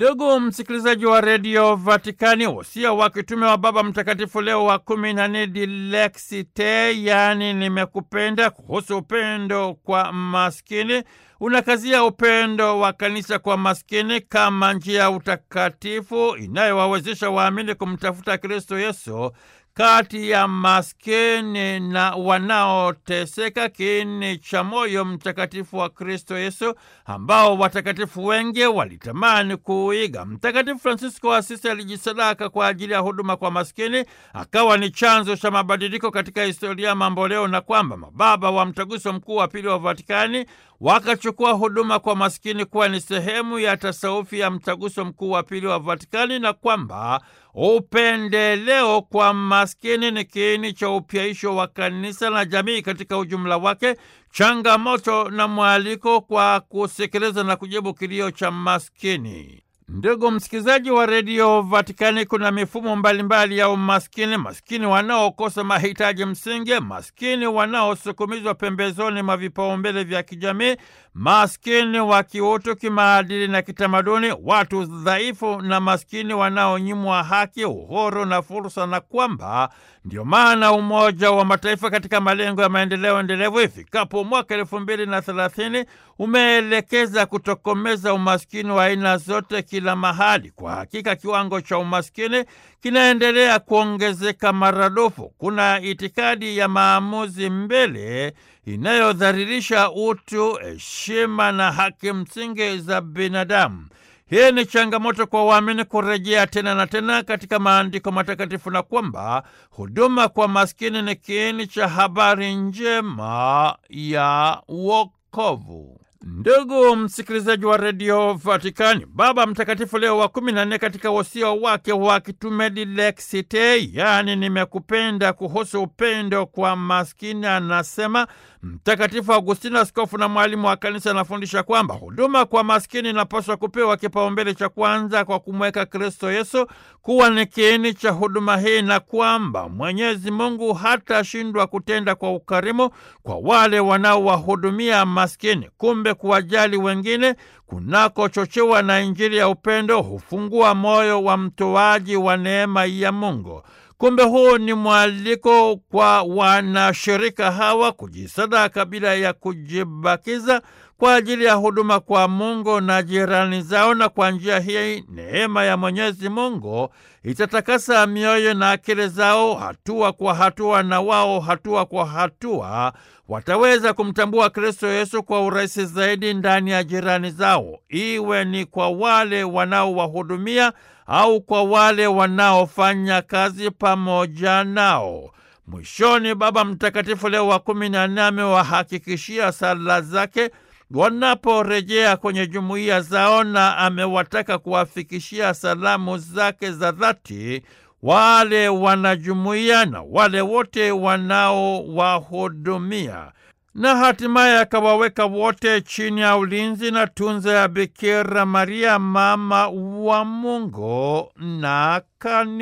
Ndugu msikilizaji wa redio Vatikani, wosia wa kitume wa Baba Mtakatifu Leo wa kumi na nne Dilexi Te, yaani nimekupenda, kuhusu upendo kwa maskini unakazia upendo wa kanisa kwa maskini kama njia ya utakatifu inayowawezesha waamini kumtafuta Kristo Yesu kati ya maskini na wanaoteseka, kiini cha moyo mtakatifu wa Kristo Yesu ambao watakatifu wengi walitamani kuuiga. Mtakatifu Fransisko wa Asisi alijisadaka kwa ajili ya huduma kwa maskini, akawa ni chanzo cha mabadiliko katika historia ya mamboleo, na kwamba mababa wa Mtaguso Mkuu wa Pili wa Vatikani wakachukua huduma kwa maskini kuwa ni sehemu ya tasawufi ya Mtaguso Mkuu wa Pili wa Vatikani, na kwamba upendeleo kwa maskini ni kiini cha upyaisho wa kanisa na jamii katika ujumla wake, changamoto na mwaliko kwa kusikiliza na kujibu kilio cha maskini. Ndugu msikilizaji wa redio Vatikani, kuna mifumo mbalimbali mbali ya umaskini: maskini wanaokosa mahitaji msingi, maskini wanaosukumizwa pembezoni mwa vipaumbele vya kijamii, maskini wa kiutu, kimaadili na kitamaduni, watu dhaifu na maskini wanaonyimwa haki, uhuru na fursa, na kwamba ndio maana Umoja wa Mataifa katika malengo ya maendeleo endelevu ifikapo mwaka elfu mbili na thelathini umeelekeza kutokomeza umaskini wa aina zote kila mahali. Kwa hakika kiwango cha umaskini kinaendelea kuongezeka maradufu. Kuna itikadi ya maamuzi mbele inayodhalilisha utu, heshima na haki msingi za binadamu. Hii ni changamoto kwa waamini kurejea tena na tena katika maandiko matakatifu na kwamba huduma kwa maskini ni kiini cha habari njema ya wokovu. Ndugu msikilizaji wa redio Vatikani, Baba Mtakatifu Leo wa kumi na nne katika wosia wake wa kitume Dilexi Te, yaani nimekupenda, kuhusu upendo kwa maskini, anasema Mtakatifu Augustino, askofu na mwalimu wa kanisa, anafundisha kwamba huduma kwa maskini inapaswa kupewa kipaumbele cha kwanza kwa kumweka Kristo Yesu kuwa ni kiini cha huduma hii, na kwamba Mwenyezi Mungu hatashindwa kutenda kwa ukarimu kwa wale wanaowahudumia maskini. Kumbe kuwajali wengine kunakochochewa na Injili ya upendo hufungua moyo wa mtoaji wa neema ya Mungu. Kumbe huu ni mwaliko kwa wanashirika hawa kujisadaka bila ya kujibakiza kwa ajili ya huduma kwa Mungu na jirani zao, na kwa njia hii neema ya Mwenyezi Mungu itatakasa mioyo na akili zao hatua kwa hatua, na wao hatua kwa hatua wataweza kumtambua Kristo Yesu kwa urahisi zaidi ndani ya jirani zao, iwe ni kwa wale wanaowahudumia au kwa wale wanaofanya kazi pamoja nao. Mwishoni, Baba Mtakatifu Leo wa kumi na nne amewahakikishia sala zake wanaporejea kwenye jumuiya zao, na amewataka kuwafikishia salamu zake za dhati wale wanajumuiya na wale wote wanaowahudumia na hatimaye akawaweka wote chini ya ulinzi na tunza ya Bikira Maria, mama wa Mungu na kanisa.